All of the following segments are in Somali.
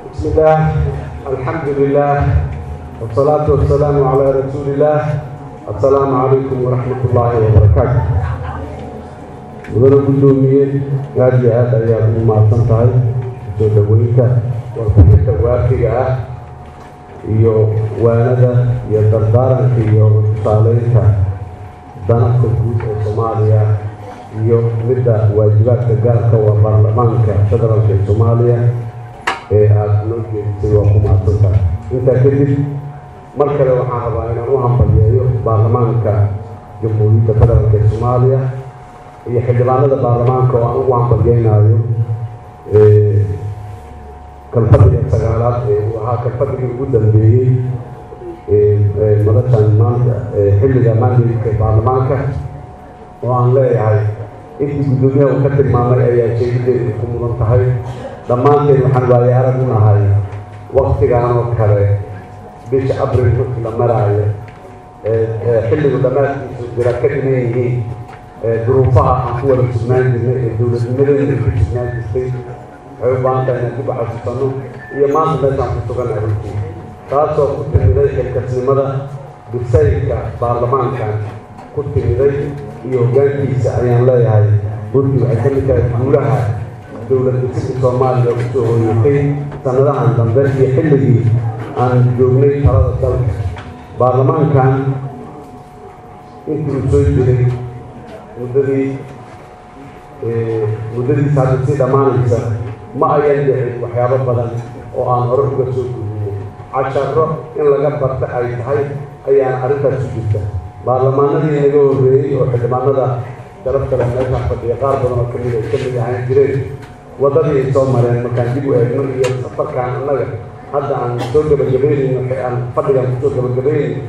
بسم الله الحمد لله والصلاة والسلام على رسول الله السلام عليكم ورحمة الله وبركاته mudana guddoomiye aada iyo aad ayaad ugu mahadsan tahay soo dhaweynta warbixinta waafiga ah iyo waanada iyo dardaaranka iyo tusaaleynta danafka guud ee soomaaliya iyo midda waajibaadka gaarka waa baarlamaanka federaalka ee soomaaliya ee aada noo jeedisay waa ku mahadsan tahay intaa kadib mar kale waxaan rabaa inaan u hambalyeeyo baarlamaanka jamhuuriyadda federaalka ee soomaaliya iyo xildhibaanada baarlamaanka oo aan ugu hambalyeynaayo kalfadhiga sagaalaad ee uu ahaa kalfadhigii ugu dambeeyey madashan maanta xilliga maandilka baarlamaanka oo aan leeyahay intii guddoomiyaha uu ka tilmaamay ayaa jeedideedu ku mudan tahay dhammaanteen waxaan waaye arag u nahay waktigan oo kale bisha abril markii la maraayo xilligu dhammaadkiisu jira ka dhiman yihiin duruufaha aan ku wada sugnaan jirnay ee dowladnimadeena ku sugnaan jirtay waxay u baahan tahay inaan dib u xasuusano iyo maanta meeshaan ku sugan runtii taasoo ku timiday xilkasnimada bisaylka baarlamaankan ku timiday iyo hoggaankiisa ayaan leeyahay runtii waxay ka mid tahay guulaha dowlad dhisida soomaaliya kusoo hoyatay sanadahan dambe iyo xilligii aan joognay talada dalka baarlamaankan intii uu soo jiray muddadii muddadiisa hadda sii dhammaanaysa ma ayan dhicin waxyaabo badan oo aan hore uga soo gudinay casharo in laga barta ay tahay ayaan arrintaas ku jirta baarlamaanadii naga horreeyey oo xildhibaanada sharaf kale meeshaan fadhiya qaar badan oo kamid ay kamid ahaan jireen waddadii ay soo mareen markaan dib u eegno iyo safarkaan annaga hadda aan soo gabagabeynayno aan fadhigaan kusoo gabagabeynayno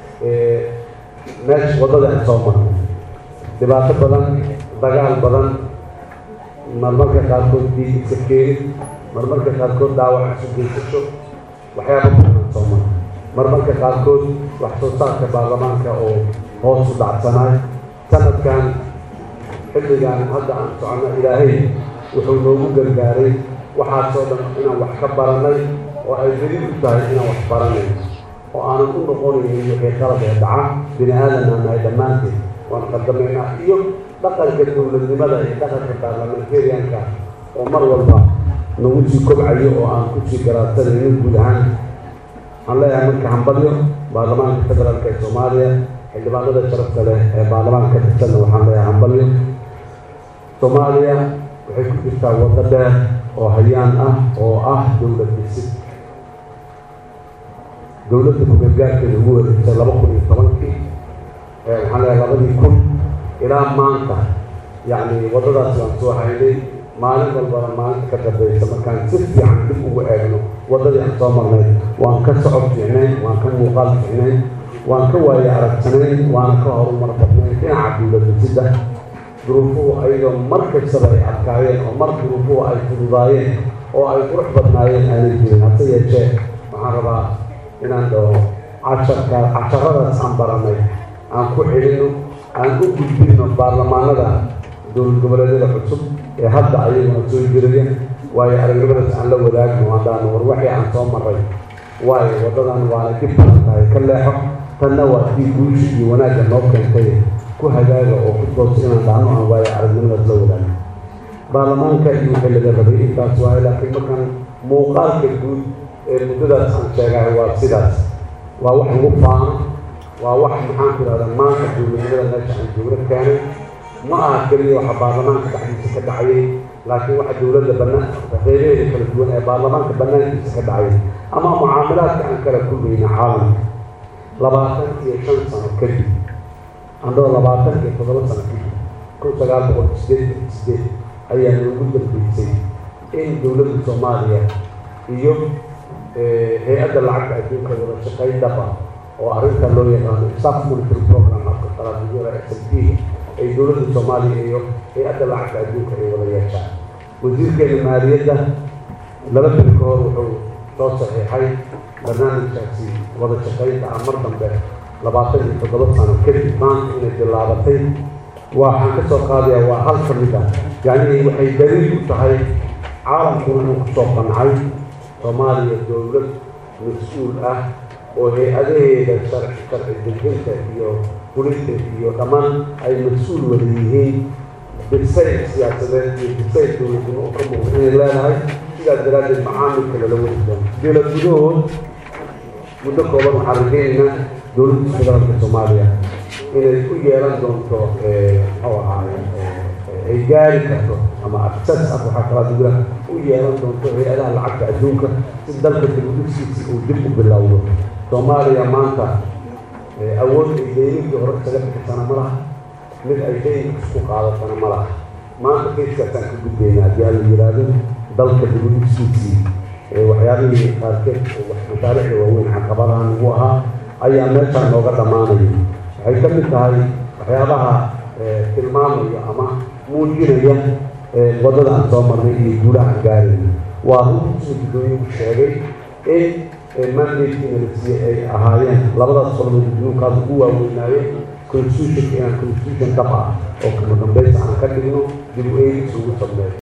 meesha waddada aan soo marno dhibaato badan dagaal badan marmarka qaarkood diig iska keenid marmarka qaarkood dhaawac isu geysasho waxyaaba badan soo mara marmarka qaarkood wax soo saarka baarlamaanka oo hoos u dhacsanaay sanadkan xilligan hadda aan socono ilaahay wuxuu noogu gargaaray waxaasoo dhan inaan wax ka baranay oo ay daliil u tahay inaan wax baranay oo aanan u noqonaynin wixii qalab ee dhaca bini aadan aan nahay dhammaanteed waan qadamaynaa iyo dhaqanka dowladnimada iyo dhaqanka baarlamentarianka oo mar walba nagu sii kobcayo oo aan kusii garaadsanayno guud ahaan waxaan leeyahay marka hambalyo baarlamaanka federaalka ee soomaaliya xildhibaanada sharafta leh ee baarlamaanka ka tirsanna waxaan leeyahay hambalyo soomaaliya waxay ku jirtaa waddo dheer oo hayaan ah oo ah dowlad dhisid dowladda ku-gargaarkeeda ugu wareegtay laba kun iyo tobankii waxaan leeyahay labadii kun ilaa maanta yacni waddadaas waan soo haynay maalin walbana maalinta ka dambaysa markaan si fiican dib ugu eegno waddadii aan soo marnay waan ka socod fiicnayn waan ka muuqaal fiicnayn waan ka waaye aragsanayn waana ka horumar badnayn dhinaca dowladdisidda duruufuhu ayadoo mar kastaba ay adkaayeen oo mar duruufuhu ay fududaayeen oo ay qurux badnaayeen aanay jirin hase yeeshee waxaan rabaa inaan dhaho casharka casharadaas aan baranay aan ku celino aan u gudbino baarlamaanada dowlad goboleedyada cusub ee hadda ayaguna soo jiraya waayo aragnimadaas aan la wadaagno haddaan war waxii aan soo maray waayo waddadan waana dib badan tahay ka leexo tanna waa tii guusha iyo wanaagga noo keentay ku hagaaga oo ku toos inaan dhahno aan waayo aragnimadaas la wadaagno baarlamaanka iyo wixii laga rabay intaas waayo laakiin markaan muuqaalka guud ee muddadaas aan sheegahay waa sidaas waa wax lagu faano waa wax maxaan ku ihahdaa maanta dowladnimada meesha aan joogno keenay ma aha keliya waxa baarlamaanka dhexdiisa ka dhacayay laakiin waxa dowladda banaan qeybaheeda kala duwan ee baarlamaanka banaankiisa ka dhacay ama mucaamilaadka aan kala kulmayna caalamka labaatan iyo shan sano kadib andoo labaatan iyo toddoba sano kadib kun sagaal boqol sideed iyo sideed ayaa noogu dambeysay in dowladda soomaaliya iyo hay-adda lacagta adduunka wada shaqayn dhaba oo arrinta loo yaqaano staff monitoring program afka qaraabiyada s m p ay dowladda soomaaliya iyo hay-adda lacagta adduunka ay wada yeeshaan wasiirkeena maaliyadda laba bil ka hor wuxuu soo saxiixay barnaamijkaasi wada shaqaynta ah mar dambe labaatan iyo toddoba sano kadib maanta inay bilaabatay waxaan ka soo qaadayaa waa hal ka mid ah yacni waxay daliil u tahay caalamkuna inuu kusoo qancay soomaaliya dowlad mas-uul ah oo hay-adaheeda sharci sharci dejinta iyo fulinta iyo dhammaan ay mas-uul wada yihiin bisayl siyaasadeed iyo bisayl dowladnimo oo ka muuqda inay leedahay sidaas daraaddeed macaamilka lala wadi doono dowlad gudahood muddo kooban waxaan rajaynaynaa dowladda federaalka soomaaliya inay u yeelan doonto muxuu ahaaye ay gaari karto ama access ah waxaa kalaa dugla u yeelan doonto hay-adaha lacagta adduunka si dalka dibudhigsiisa uu dib u bilowdo soomaaliya maanta awood ay deyninkii hore isaga bixisana ma laha mid ay deyninka isku qaadatana ma laha maanta kayskaasaan ka gudbaynaa haddii ala yidhaahdo dalka dibudhigsiisii waxyaabihii qaarkeed mashaariicda waaweyn caqabadahan ugu ahaa ayaa meeshaan nooga dhammaanaya waxay ka mid tahay waxyaabaha tilmaamaya ama muujinaya waddada aan soo marnay iyo guulaha aan gaarayna waa runtii sida guddooyinku sheegay in mandatekiina la siiyey ay ahaayeen labadaas qodoboo guddoonkaas ugu waaweynaaye constitutionka inaan constitution dhab ah oo kama dambaysa aan ka dhigno dib u eegis ugu sameeyo